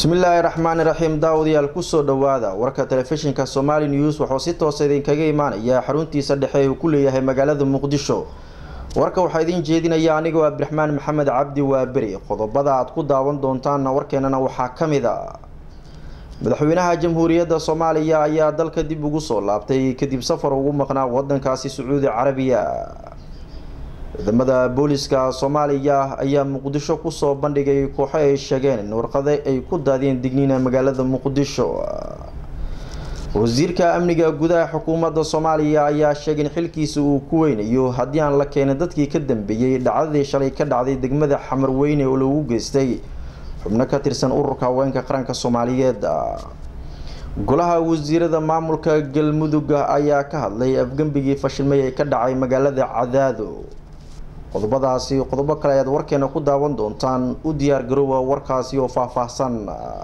bismillaahi raxmaani raxiim daawadayaal kusoo dhawaada warka telefishinka somaali news wuxuu si toosa idinkaga imaanaya xaruntiisa dhexe uu ku leeyahay magaalada muqdisho warka waxaa idiin jeedinaya anigoo abdiraxmaan maxamed cabdi waaberi qodobada aad ku daawan doontaanna warkeenana waxaa ka mid a madaxweynaha jamhuuriyadda soomaaliya ayaa dalka dib ugu soo laabtay kadib safar ugu maqnaa wadankaasi sacuudi carabiya ciidamada booliska soomaaliya ayaa muqdisho kusoo bandhigay kooxo ay sheegeen in warqade ay ku daadiyeen digniina magaalada muqdisho wasiirka amniga gudaha xukuumadda soomaaliya ayaa sheegay in xilkiisa uu ku weynayo haddii aan la keenin dadkii ka dambeeyey dhacdadii shalay ka dhacday degmada xamarweyne oo lagu geystay xubno ka tirsan ururka haweenka qaranka soomaaliyeed golaha wasiirada maamulka galmudug ayaa ka hadlay afgembigii fashilmay ee ka dhacay magaalada cadaado qodobadaasi qodobo kale ayaad warkeena ku daawan doontaan u diyaar garoowa warkaasi oo faahfaahsan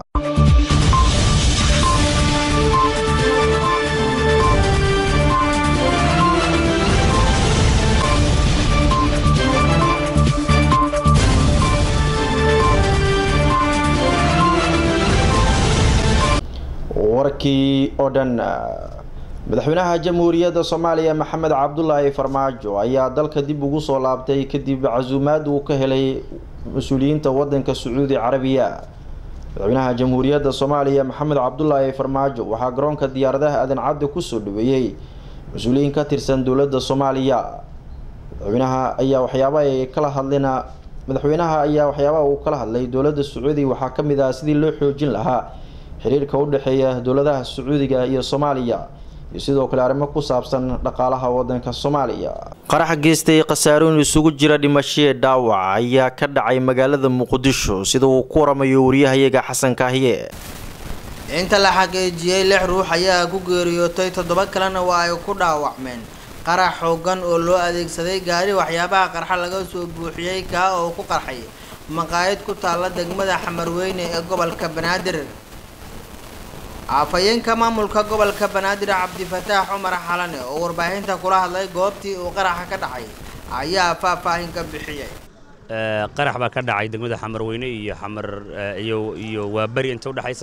warkii oo dhan madaxweynaha jamhuuriyadda soomaaliya maxamed cabdulaahi farmaajo ayaa dalka dib ugu soo laabtay kadib casuumaad uu ka helay mas-uuliyiinta wadanka sacuudi carabiya madaxweynaha jamhuuriyadda soomaaliya maxamed cabdulaahi farmaajo waxaa garoonka diyaaradaha aadan cadde kusoo dhaweeyey mas-uuliyiin ka tirsan dowladda soomaaliya madaxweynaha ayaa waxyaaba ay kala hadlina madaxweynaha ayaa waxyaabaha uu kala hadlay dowladda sacuudiga waxaa kamid ah sidii loo xoojin lahaa xiriirka u dhexeeya dowladaha sacuudiga iyo soomaaliya iyo sidoo kale arrimo ku saabsan dhaqaalaha wadanka soomaaliya qarax geystay khasaarooyin isugu jira dhimashee dhaawac ayaa ka dhacay magaalada muqdisho sida uu ku waramayo wariyahayaga xasan kaahiye inta la xaqiijiyey lix ruux ayaa ku geeriyootay toddoba kalena waa ay ku dhaawacmeen qarax xoogan oo loo adeegsaday gaari waxyaabaha qarxa laga soo buuxiyey kaa oo ku qarxay maqaayad ku taalla degmada xamarweyne ee gobolka banaadir afhayeenka maamulka gobolka banaadir cabdifataax cumar xalane oo warbaahinta kula hadlay goobtii uu qaraxa ka dhacay ayaa faahfaahin ka bixiyay qarax baa ka dhacay degmada xamarweyne iyo xamar iyo iyo waaberi inta udhexaysa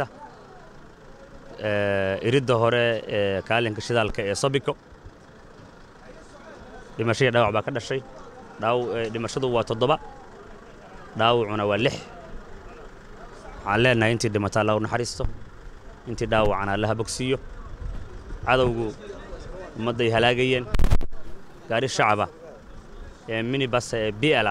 iridda hore ee kaalinka shidaalka ee sabiko dhimashadii dhaawac baa ka dhashay dhaaw dhimashadu waa toddoba dhaawacuna waa lix waxaan leenahay intii dhimata alla u naxariisto intii dhaawacana allaha bogsiiyo cadowgu ummadday halaagayeen gaari shacaba ee minibasa ee bi'ala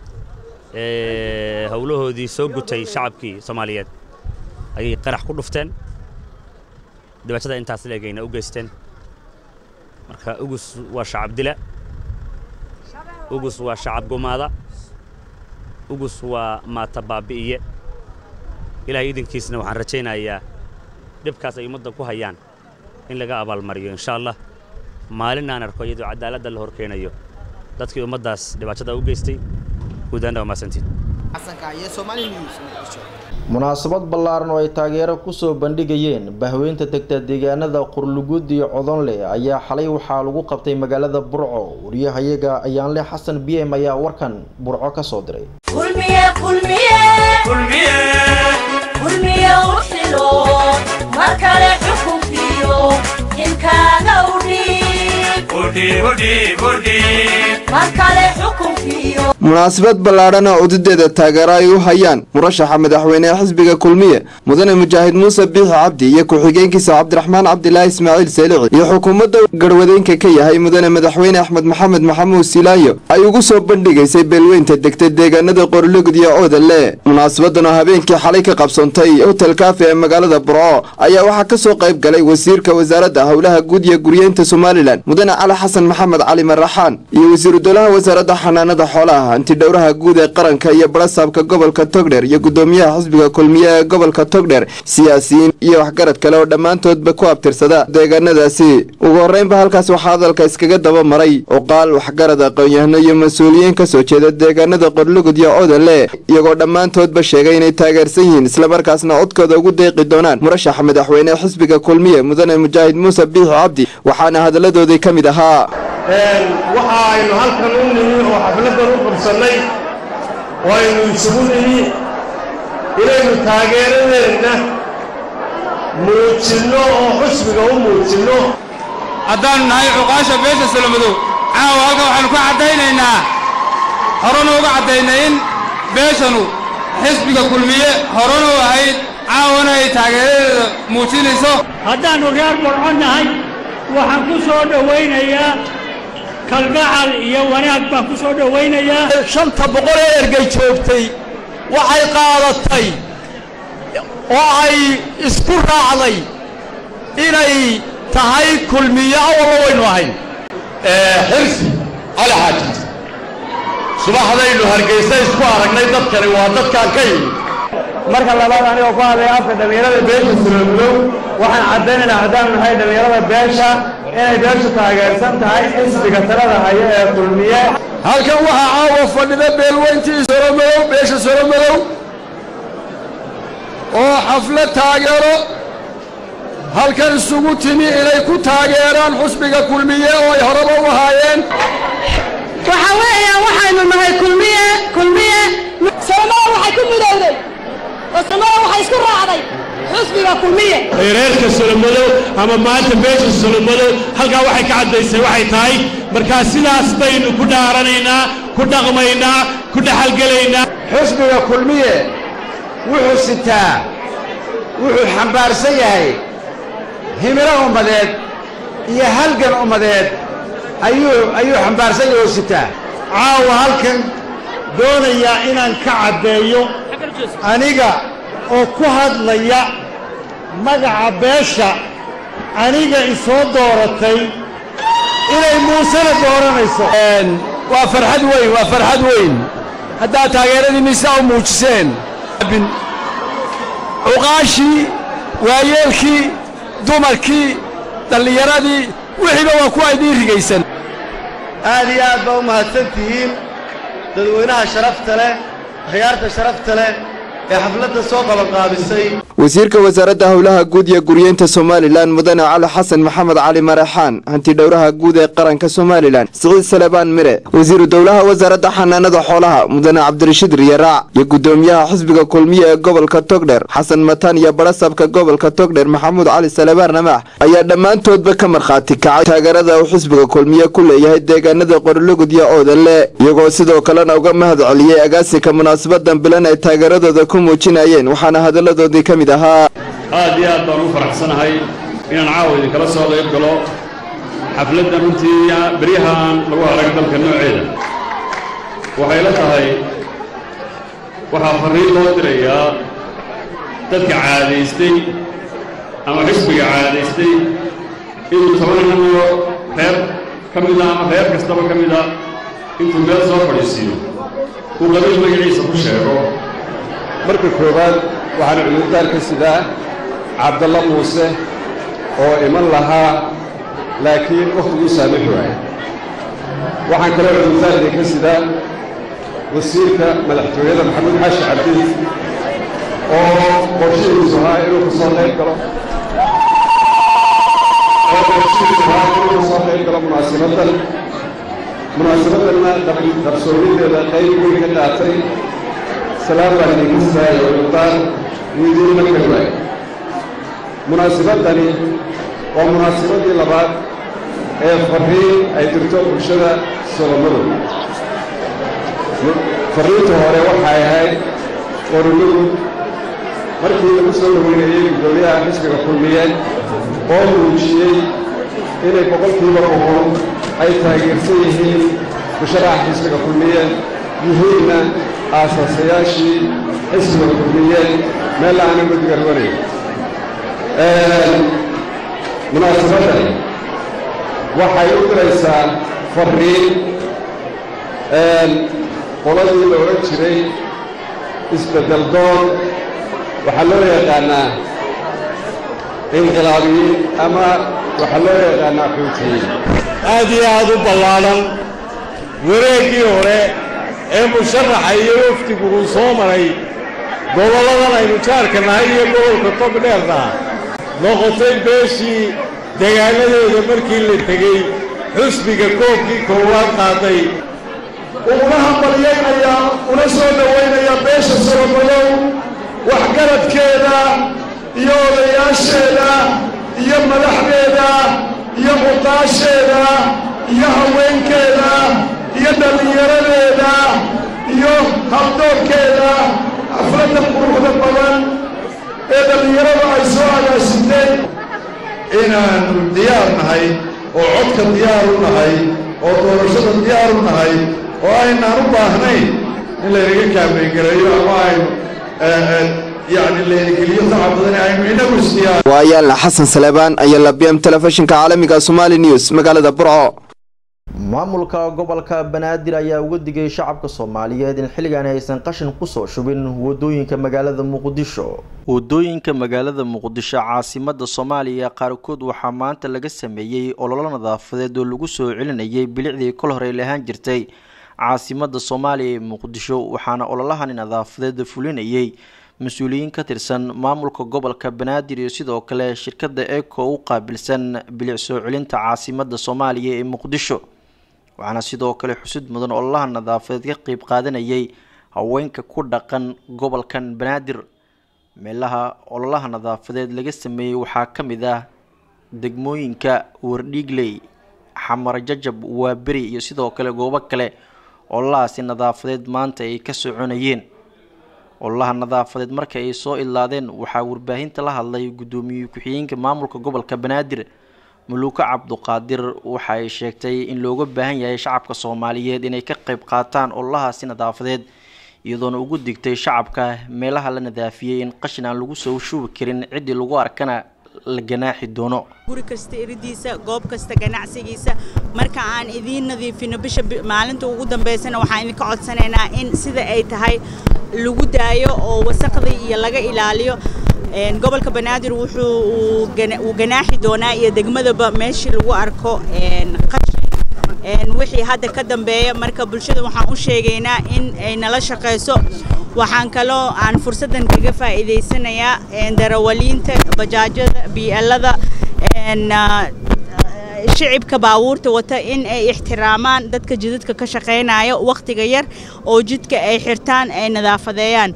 ee howlahoodii soo gutay shacabkii soomaaliyeed ayay qarax ku dhufteen dhibaatada intaas leegayna u geysteen marka ugus waa shacab dila ugus waa shacab gumaada ugus waa maata baabi'iye ilaahay idinkiisna waxaan rajaynayaa dhibkaas ay ummadda ku hayaan in laga abaalmariyo insha allah maalin aan arko iyadoo cadaaladda la horkeenayo dadkii ummaddaas dhibaatada u geystay guudaana waa mahadsantiin munaasabad ballaaran oo ay taageero kusoo bandhigayeen bahweynta degta deegaanada qurlugud iyo codonle ayaa xalay waxaa lagu qabtay magaalada burco wariyahayaga ayaanle xasan b m ayaa warkan burco ka soo diray markale xukunkiyo inkaaga munaasabad ballaadhan oo udadeeda taageero ay u hayaan murashaxa madaxweynehe xisbiga kulmiye mudane mujaahid muuse biixi cabdi iyo ku-xigeenkiisa cabdiraxmaan cabdilaahi ismaaciil seelici iyo xukuumadda garwadeenka ka yahay mudane madaxweyne axmed maxamed maxamuud silaayo ay ugu soo bandhigaysay beelweynta degta deegaanada qorlugud iyo oodale munaasabadan oo habeenkii xalay ka qabsoontay hotel kaafi ee magaalada burco ayaa waxaa ka soo qayb galay wasiirka wasaaradda howlaha guud iyo guryeynta somalilan mudane cali xasan maxamed cali maraxaan iyo wasiiru dowlaha wasaaradda xanaanada xoolaha antidhowraha guud ee qaranka iyo barasaabka gobolka togdheer iyo gudoomiyaha xisbiga kulmiye ee gobolka togdheer siyaasiyiin iyo waxgarad kale oo dhammaantoodba ku abtirsada deegaanadaasi ugu horreynba halkaas waxaa hadalka iskaga daba maray cuqaal waxgarad aqoon-yahano iyo mas-uuliyiin ka soo jeeda deegaanada qorlugud iyo odale iyagoo dhammaantoodba sheegay inay taageersan yihiin islamarkaasna codkooda ugu deeqi doonaan murashaxa madaxweyne xisbiga kulmiye mudane mujaahid muuse biixi cabdi waxaana hadalladoodii ka mid ahaa waxa aynu halkan u nimi oo xafladan u qabsannay oo aynu isugu nimi inaynu inaynu taageeradeenna muujinno oo xusbiga u muujinno haddaannu nahay cuqaasha beesha solomadow caawa halkan waxaannu ka caddaynaynaa horena uga caddaynay in beeshanu xisbiga kulmiye horena u ahayd caawana ay taageeradeeda muujinayso haddaannu reer burco nahay waxaan ku soo dhowaynayaa kalgacal iyo wanaag baan ku soo dhowaynayaa shanta boqol ee ergay joogtay waxay qaadatay oo ay isku raacday inay tahay kulmiye awalba waynu ahayn xirsi cali xaaji subaxdaynu hargaysa isku aragnay dadkani waa dadkaan ka yimid marka labaad anigoo ku hadlaya afka dhallinyarada beesha sulolmadow waxaan caddaynaynaa haddaanu nahay dhallinyarada beesha inay beeshu taageersan tahay xisbiga talada haya ee kulmiye halkan waxaa caawa fadhida beelweyntii solomadow beesha solomadow oo xaflad taageero halkan isugu timi inay ku taageeraan xusbiga kulmiye oo ay horeba u ahaayeen waxaa weeyaan waxaynu nahay kulmiye kulmiye solomada waxay ku midowday oo solomada waxay isku raacday xusbiga kulmiye reerka solomadow ama maanta beesha solomadow halkaa waxay ka caddaysay waxay tahay markaa sidaas baynu ku dhaaranaynaa ku dhaqmaynaa ku dhexalgelaynaa xusbiga kulmiye wuxuu sitaa wuxuu xambaarsan yahay himilo ummadeed iyo halgan ummadeed ayuu ayuu xambaarsan yahay oo sitaa caawa halkan doonayaa inaan ka caddeeyo aniga oo ku hadlaya magaca beesha aniga isoo dooratay inay muusena dooranayso waa farxad weyn waa farxad weyn haddaad taageeradiinni sidaa u muujiseen cuqaashii waayeelkii dumarkii dhallinyaradii wixiiba waa kuwa idiin rigaysan aad iyo aad baa u mahadsan tihiin dadweynaha sharafta leh khiyaarta sharafta leh ee xafladda soo qabanqaabisay wasiirka wasaaradda howlaha guud iyo guryeynta somalilan mudane cali xasan maxamed cali maraxaan hanti dhowraha guud ee qaranka somalilan siciid salebaan mire wasiiru dowlaha wasaaradda xanaanada xoolaha mudane cabdirashiid riyaraac iyo gudoomiyaha xisbiga kulmiye ee gobolka togdher xasan mataan iyo badhasabka gobolka togdher maxamuud cali salebaan ramaax ayaa dhammaantoodba ka markhaati kacay taageerada uu xisbiga kulmiye ku leeyahay deegaanada qorologud iyo oodanle iyagoo sidoo kalena uga mahad celiyey agaasinka munaasabadan bilan ay taageeradooda ku muujinayeen waxaana hadalladoodii ka mid ahaa aad iyo aad baan u faraxsanahay inaan caawa idinkala soo qayb galo xafladdan runtii beryahaan lagu haraga dalka nooceeda waxay la tahay waxaa farriin loo dirayaa dadka caadaystay ama xisbiga caadaystay inuu tobananoo reer ka mida ama reer kastaba ka mida intuu meel soo fadhiisiiyo uu qabiil magaciisa ku sheego marka koowaad waxaan cudurdaar ka sidaa cabdalla muuse oo iman lahaa laakiin wakhtiguu saamixi waaya waxaan kaloo cudurdaarka ka sidaa wasiirka madaxtooyada maxamuud xaashi cabdi oo qorshihiisu ahaa inuu ka soo qayb galo oo qorshihiisu ahaa inuu ka soo qayb galo munaasibaddan munaasibaddanna qabsoomideeda qayb weyn ka qaatay salaam baan idinka sidaaya cudurdaar wuu idiin markari waaya munaasabaddani waa munaasabadii labaad ee farriin ay dirto bulshada solomadow farriinta hore waxay ahayd qoruladu markii lagu soo dhaweynayey guddoomiyaha xisbiga kulmiye oo muujiyey inay boqolkiiba boqol ay taageersan yihiin musharaxa xisbiga kulmiye yihiinna aasaasayaashii xisbiga kulmiye meel aanan guddiga rabanayn munaasabaddan waxay u diraysaa farriin qoladii la odhan jiray isbeddel doon waxaa loo yaqaannaa inqilaabiyiin ama waxaa loo yaqaannaa xuutiyiin aad iyo aad u ballaadhan wareeggii hore ee musharaxa iyo wafdigu uu soo maray gobolladan aynu jaarka nahay iyo gobolka togdheerna noqotay beeshii degaanadeeda markii la tegey xusbiga koobkii koowaad qaaday uguna hambalyaynayaa una soo dhowaynaya beesha solomadow waxgaradkeeda iyo odayaasheeda iyo madaxdeeda iyo cuqaasheeda iyo haweenkeeda iyo dhallinyaradeeda iyo habdoorkeeda xafladda quruxda badan ee dhallinyaradu ay soo agaasitay inaannu diyaar nahay oo codka diyaar u nahay oo doorashada diyaar u nahay oo aynaan u baahnayn in laynaga kaambeengeleeyo ama aynu yacni laynageliyo saca badan aynu inagu isdiyaar waa ayaanla xasan saleebaan ayaa la bm telefishinka caalamiga somali news magaalada burco maamulka gobolka banaadir ayaa uga digay shacabka soomaaliyeed in xilligan aysan qashin kusoo shubin wadooyinka magaalada muqdisho wadooyinka magaalada muqdisho caasimada soomaaliya qaarkood waxaa maanta laga sameeyey ololo nadaafadeed oo lagu soo celinayay bilicdii kol horey lahaan jirtay caasimada soomaaliya ee muqdisho waxaana ololahani nadaafadeed fulinayay mas-uuliyiin ka tirsan maamulka gobolka banaadir iyo sidoo kale shirkada eco u qaabilsan bilic soo celinta caasimada soomaaliya ee muqdisho waxaana sidoo kale xusid mudan ololaha nadaafadeed ka qeyb qaadanayay haweenka ku dhaqan gobolkan banaadir meelaha ololaha nadaafadeed laga sameeyey waxaa ka mid ah degmooyinka wardhiigley xamar jajab waaberi iyo sidoo kale goobo kale ololahaasi nadaafadeed maanta ay ka soconayeen ololaha nadaafadeed marka ay soo idlaadeen waxaa warbaahinta la hadlay guddoomiye ku-xigeenka maamulka gobolka banaadir muluuka cabduqaadir waxa ay sheegtay in looga baahan yahay shacabka soomaaliyeed inay ka qeyb qaataan ololahaasi nadaafadeed iyadoona ugu digtay shacabka meelaha la nadaafiyey in qashin aan lagu soo shubi karin ciddii lagu arkana la ganaaxi doono guri kasta iridiisa goob kasta ganacsigiisa marka aan idiin nadiifino bisha maalinta ugu dambeysana waxaan idinka codsanaynaa in sida ay tahay lagu daayo oo wasaqda iyo laga ilaaliyo gobolka banaadir wuxuu uu ganaaxi doonaa iyo degmadaba meeshii lagu arko qashin wixii hadda ka dambeeya marka bulshada waxaan u sheegaynaa in ay nala shaqayso waxaan kaloo aan fursaddan kaga faa'iidaysanayaa darawaliinta bajaajada bielada shicibka baabuurta wata in ay ixtiraamaan dadka jidadka ka shaqaynaya wakhtiga yar oo jidka ay xirtaan ay nadaafadeeyaan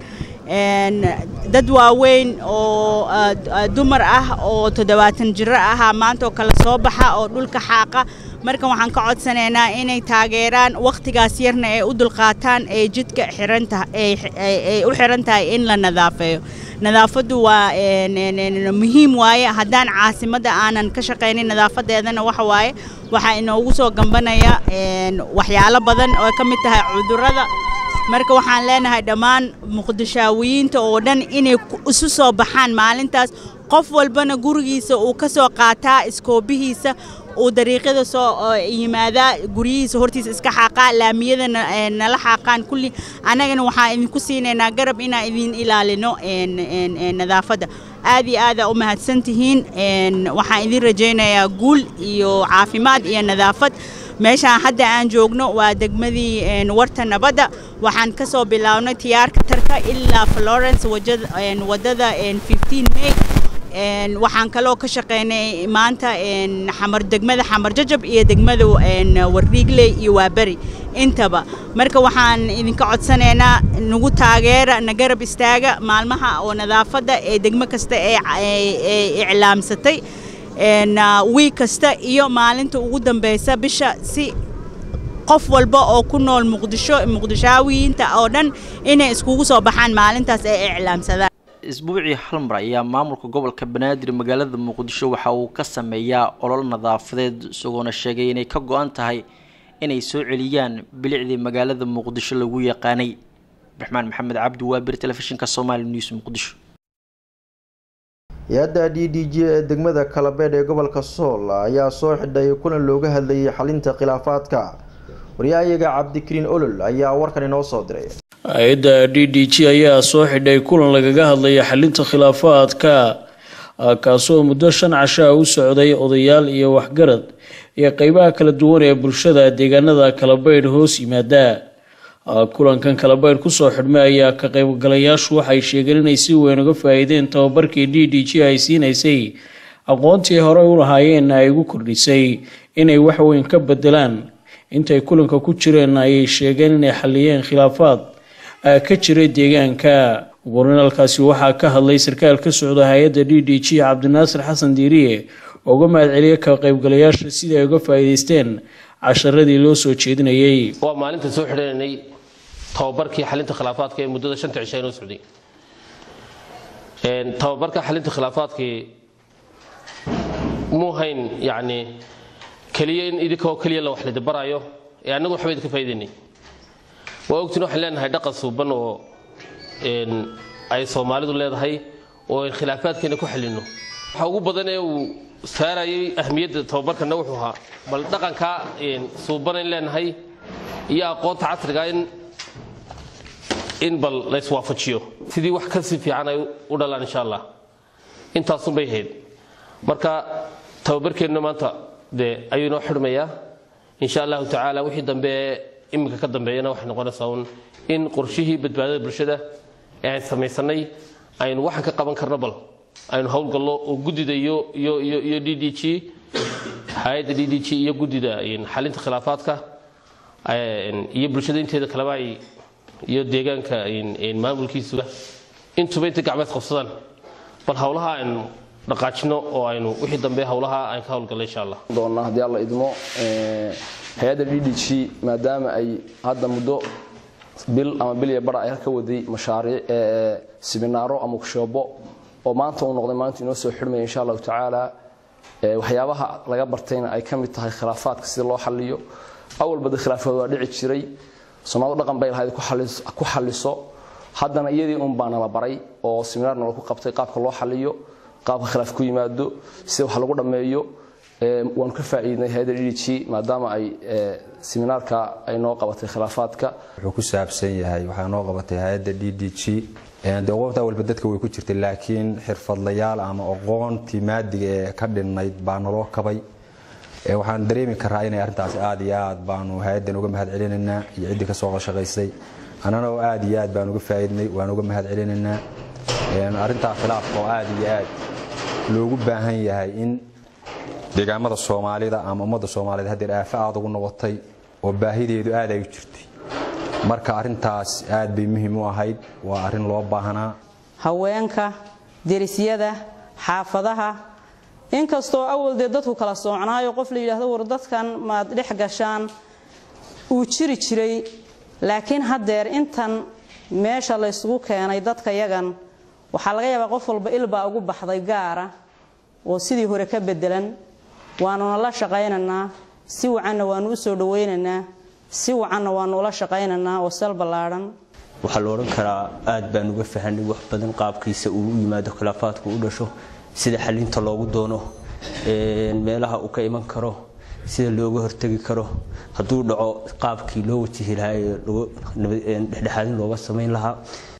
dad waaweyn oo dumar ah oo toddobaatan jiro ahaa maanta oo kale soo baxa oo dhulka xaaqa marka waxaan ka codsanaynaa inay taageeraan wakhtigaas yarna ay u dulqaataan ee jidka xirantahay u xiran tahay in la nadaafeeyo nadaafaddu waa muhiim waaye haddaan caasimadda aanan ka shaqaynin nadaafadeedana waxa waaye waxaa inoogu soo gambanaya waxyaalo badan oo ka mid tahay cudurrada marka waxaan leenahay dhammaan muqdishaawiyiinta oo dhan inay isu soo baxaan maalintaas qof walbana gurigiisa uu ka soo qaataa iskoobihiisa uu dariiqyada soo yimaadaa guryihiisa hortiisa iska xaaqaa laamiyada nala xaaqaan kulli annagana waxaan idinku siinaynaa garab inaan idin ilaalino nadaafadda aad iyo aada u mahadsantihiin waxaan idin rajaynayaa guul iyo caafimaad iyo nadaafad meeshaan hadda aan joogno waa degmadii warta nabadda waxaan ka soo bilownay tiyaarka tarka ilaa florence wadada 15 may waxaan kaloo ka shaqeynay maanta xamar degmada xamar jajab iyo degmada warriigley iyo waaberi intaba marka waxaan idinka codsanaynaa nagu taageera na garab istaaga maalmaha oo nadaafadda ee degmo kasta ee iclaamsatay wiig kasta iyo maalinta ugu dambeysa bisha si qof walba oo ku nool muqdisho muqdishaawiyiinta oo dhan inay iskugu soo baxaan maalintaas ay iclaamsadaan isbuucii hal mar ayaa maamulka gobolka banaadir magaalada muqdisho waxa uu ka sameeyaa olol nadaafadeed isagoona sheegay inay ka go-an tahay inay soo celiyaan bilicdii magaalada muqdisho lagu yaqaanay abdiraxmaan maxamed cabdi waabir telefishinka somaali news muqdisho hay-adda d d g ee degmada kalabeedh ee gobolka sool ayaa soo xidhay kulan looga hadlayay xalinta khilaafaadka waryahayaga cabdikariin olol ayaa warkan inoo soo diray hay-adda d d g ayaa soo xidhay kulan lagaga hadlaya xalinta khilaafaadka kaasoo muddo shan cashaa u socday odayaal iyo waxgarad iyo qeybaha kala duwan ee bulshada deegaanada kalabeydh hoos yimaada kulankan kalabeydh kusoo xidhmay ayaa ka qaybgalayaashu waxay sheegeen inay si weyn uga faa-iideen tababarkii d d g ay siinaysay aqoontii horey u lahaayeenna ay ugu kordhisay inay waxweyn ka bedelaan intay kulanka ku jireen ayay sheegeen inay xaliyeen khilaafaad ka jiray deegaanka ugu horeyn halkaasi waxaa ka hadlay sarkaal ka socda hay-adda d d g cabdinaasir xasan diiriye oo uga mahad celiyay ka qaybgalayaasha sidii ay uga faa'iidaysteen casharadii loo soo jeedinayay waa maalinta soo xidhanay tababarkii xalinta khilaafaadka ee muddada shanta cisha inoo socday tababarka xalinta khilaafaadkii muu hayn yacni keliya in idinkoo keliya la wax lidi baraayo ee annagu waxba idinka faa'iidaynay waa ogtiin waxaan leenahay dhaqan suuban oo ay soomaalidu leedahay oo aan khilaafaadkeena ku xalinno waxa ugu badan ee uu saarayay ahmiyadda tababarkana wuxuu ahaa bal dhaqankaa suubanayn leenahay iyo aqoonta casriga in in bal layswaafajiyo sidii wax kasii fiican ay u dhalaan insha allah intaasun bay ahayd marka tababarkeenna maanta dee ayuu inoo xidhmayaa insha allahu tacaala wixii dambe ee iminka ka dambeeyana waxay noqonaysaa un in qorshihii badbaadada bulshada ee aan samaysanay aynu waxaan ka qaban karno bal aynu howlgallo oo guddida iyo iyo iyo iyo d d g hay-adda d d g iyo guddida xalinta khilaafaadka iyo bulshada inteeda kaleba ay iyo deegaanka maamulkiisuba intuba intay gacmeed qabsadaan bal howlaha aynu dhaqaajino oo aynu wixii dambe howlaha aan ka howlgalno insha allah doonaa haddii alla idmo hay-adda d d g maadaama ay hadda muddo bil ama bil iyo bara ay halka waday mashaariic siminaaro ama kushoobo oo maanta uu noqday maalinta inoo soo xidhmaya insha allahu tacaala waxyaabaha laga bartayna ay ka mid tahay khilaafaadka sida loo xaliyo awalba de khilaafaad waa dhici jiray soomaalidu dhaqan bay lahayd ku xaliso haddana iyadii un baa nala baray oo siminaar nala ku qabtay qaabka loo xaliyo qaabka khilaaf ku yimaado sida wax lagu dhammeeyo waanu ka faa'iidnay hay-adda d d g maadaama ay siminaarka ay noo qabatay khilaafaadka wuxuu ku saabsan yahay waxaa noo qabatay hay-adda d d g dee qoobta walba dadka way ku jirtay laakiin xirfadlayaal ama aqoontii maadiga ee ka dhinnayd baa naloo kabay waxaan dareemi karaa inay arrintaas aad iyo aad baanu hay-addan uga mahad celinaynaa iyo ciddii ka soo shaqaysay annana oo aad iyo aad baan uga faa'iidnay waan uga mahad celinaynaa arrintaa khilaafka oo aad iyo aad loogu baahan yahay in deegaamada soomaalida ama ummadda soomaaliyed haddeer aafo aad ugu noqotay oo baahideedu aad ay u jirtay marka arrintaas aad bay muhiim u ahayd waa arrin loo baahnaa haweenka derisyada xaafadaha inkastoo awal dee dadku kala soocnaayo qof la yidhaahdo war dadkan maad dhex gashaan uu jiri jiray laakiin haddeer intan meesha laysugu keenay dadka yagan waxaa laga yaabaa qof walba ilbaa ugu baxday gaara oo sidii hore ka bedelan waanuna la shaqaynaynaa si wacanna waanu u soo dhawaynaynaa si wacanna waanu ula shaqaynaynaa oo sal ballaadhan waxaa la odhan karaa aad baan uga fahanay wax badan qaabkiisa uu u yimaado khilaafaadku u dhasho sida xalinta loogu doono meelaha uu ka iman karo sida looga hortegi karo hadduu dhaco qaabkii loo wajihi lahaa ee dhexdhexaadin looga samayn lahaa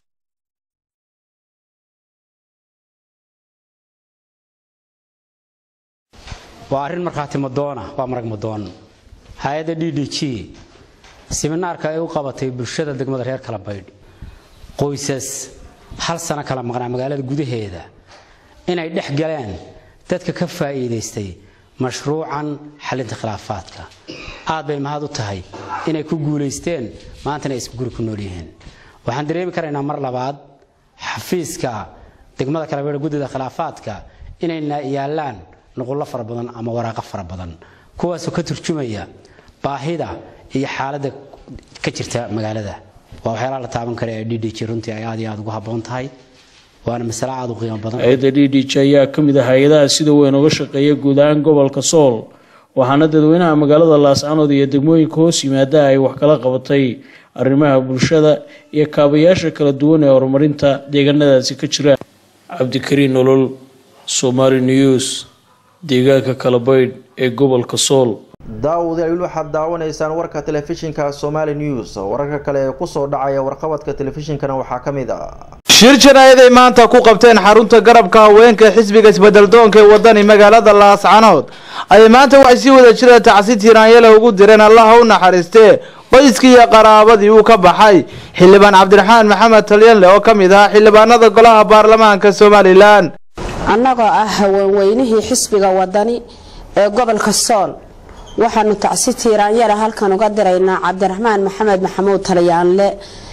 waa arrin markhaati madoona waa marag madoon hay-adda d d g siminaarka ay u qabatay bulshada degmada reer kala baydh qoysas hal sano kala maqnaa magaalada gudaheeda inay dhex galeen dadka ka faa'iidaystay mashruucan xalinta khilaafaadka aad bay mahad u tahay inay ku guulaysteen maantana ay isku guri ku nool yihiin waxaan dareemi karaynaa mar labaad xafiiska degmada kala baydh guddida khilaafaadka inayna yaallaan nuqullo fara badan ama waraaqo fara badan kuwaasoo ka turjumaya baahida iyo xaaladda ka jirta magaalada waa waxyaalaha la taaban kara ee d d g runtii ay aad iyo aad ugu habboon tahay waana masale aad u qiimo badan hay-adda d d g ayaa ka mid ah hay-adaha sida weyn uga shaqeeya guud ahaan gobolka sool waxaana dadweynaha magaalada laascanood iyo degmooyinka hoos yimaada ay wax kala qabatay arrimaha bulshada iyo kaabayaasha kala duwan ee horumarinta deegaanadaasi ka jira cabdikariin nolol somaali news deegaanka kalabaydh ee gobolka sool daawadayaal waxaad daawanaysaan warka telefishinka somali news wararka kale ee kusoo dhacaya warqabadka telefishinkana waxaa ka mid ah shir janaayad ay maanta ku qabteen xarunta garabka haweenka xisbiga isbedeldoonka ee wadani magaalada laascanood ayay maanta waxay sii wada jira tacsi tiraanyale ugu direen allaha u naxariistee qoyskii iyo qaraabadii uu ka baxay xildhibaan cabdiraxmaan maxamed talyanle oo ka mid ahaa xildhibaanada golaha baarlamaanka somalilan annagoo ah haweenweynihii xisbiga wadani ee gobolka sool waxaanu tacsi tiiraanyara halkan uga diraynaa cabdiraxmaan maxamed maxamuud talyaanle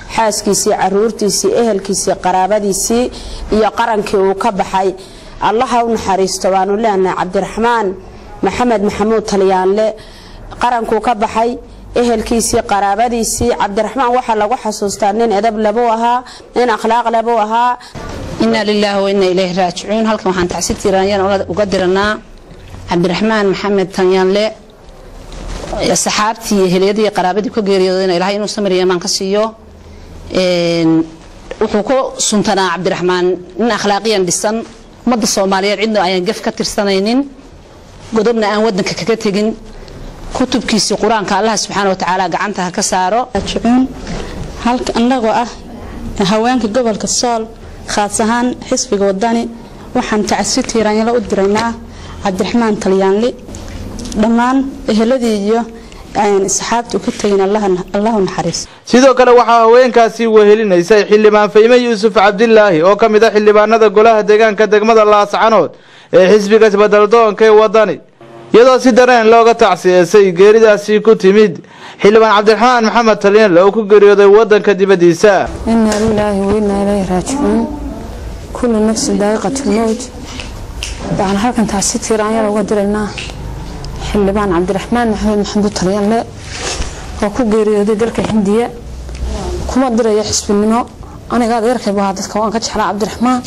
xaaskiisii caruurtiisii ehelkiisii qaraabadiisii iyo qarankii uu ka baxay allaha u naxariisto waanu leenahay cabdiraxmaan maxamed maxamuud talyaanle qarankuu ka baxay ehelkiisii qaraabadiisii cabdiraxmaan waxaa lagu xasuustaa nin edab labuu ahaa nin akhlaaq labuu ahaa inaa lilaahi wa inaa ilayhi raajicuun halkan waxaan tacsi tiiraanyaan uga diranaa cabdiraxmaan maxamed tanyaanle saxaabtii iyo heliyadii qaraabadii ka geeriyoodayna ilaahay inuu samir yamaan ka siiyo wuxuu ku suntanaa cabdiraxmaan nin akhlaaqiyan dhisan ummadda soomaaliyeed cidna ayaan gef ka tirsanaynin godobna aan wadanka kaga tegin kutubkiisii qur-aanka allah subxaana watacaala gacanta ha ka saaro annagoo ah haweenka gobolka sool khaas ahaan xisbiga wadani waxaan tacsi tiiraanyalo u diraynaa cabdiraxmaan talyaanli dhammaan eheladii iyo saxaabta ka tegin allahu naxariis sidoo kale waxaa haweenkaasi wehelinaysay xildhibaan fayme yuusuf cabdilaahi oo ka mid a xildhibaanada golaha deegaanka degmada laascanood ee xisbiga isbeddeldoonka ee wadani iyadoo si dareen looga tacsiyeesay geeridaasi ku timid xildhibaan cabdiraxmaan maxamed talyaanle oo ku geeriyooday wadanka dibadiisa inaa lilaahi wa inaa ilayhi raajicuun kullu nafsin daa'iqatulmowt waxaan halkan taasi tiiraanyada uga diraynaa xildhibaan cabdiraxmaan maxamed maxamuud talyaanle oo ku geeriyooday dalka hindiya kuma diraya xisbinimo aniga adeerkay baa dadka waan ka jeclaa cabdiraxmaan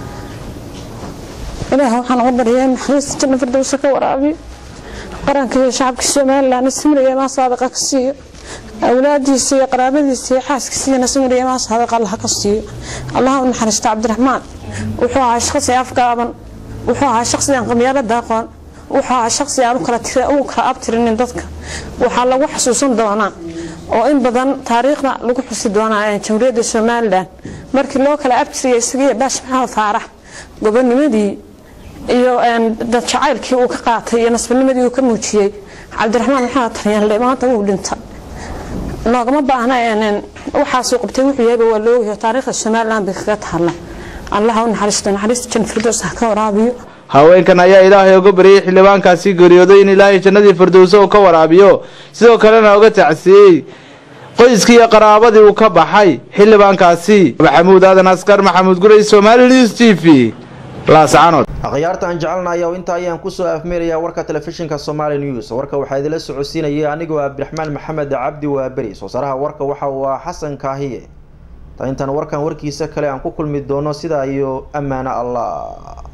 ilaah waxaan uga baryaa in naxariista janna firdowsa ka waraabiyo qaranka iyo shacabka somalilan samriga imaa saadiqa ka siiyo awlaadiisa iyo qaraabadiisa iyo xaaskiisiyana samriga imaa saadiqa allaha ka siiyo allaha u naxariista cabdiraxmaan wuxuu ahaa shaqsi afgaaban wuxuu ahaa shaqsi aan qabyaalada aqoon wuxuu ahaa shaqsi aan u kala abtirinin dadka waxaa lagu xasuusan doonaa oo in badan taariikhda lagu xusi doonaa jamhuuriyadda somalilan markii loo kala abtiriyay isagiiyo baash maxamed faarax gobonimadii iyo dad jacaylkii uu ka qaatay iyo nasbanimadii uu ka muujiyey cabdiraxmaan maxamed talyaanle maanta wuu dhinta noogama baahna waxaasuu qabtay wuxuu yahayba waa loogayo taariikhda somalilan bay kaga taalla allaha u naxariisto naxariista jan firdows ha ka waraabiyo haweenkan ayaa ilaahay uga baryay xildhibaankaasi geeriyooday in ilaahay jannadii firdowso uu ka waraabiyo sidoo kalena uga tacsiyey qoyskii iyo qaraabadii uu ka baxay xildhibaankaasi maxamuud aadan askar maxamuud guray somali news t v laascanood akhyaarta aan jecelnahay oo inta ayaan kusoo afmeerayaa warka telefishinka somali news warka waxaa idila socodsiinayay anigoo cabdiraxmaan maxamed cabdi waaberi soo saaraha warka waxa uu ah xasan kaahiye ta intaan warkan warkiisa kale aan ku kulmi doono sidaa iyo ammaano allah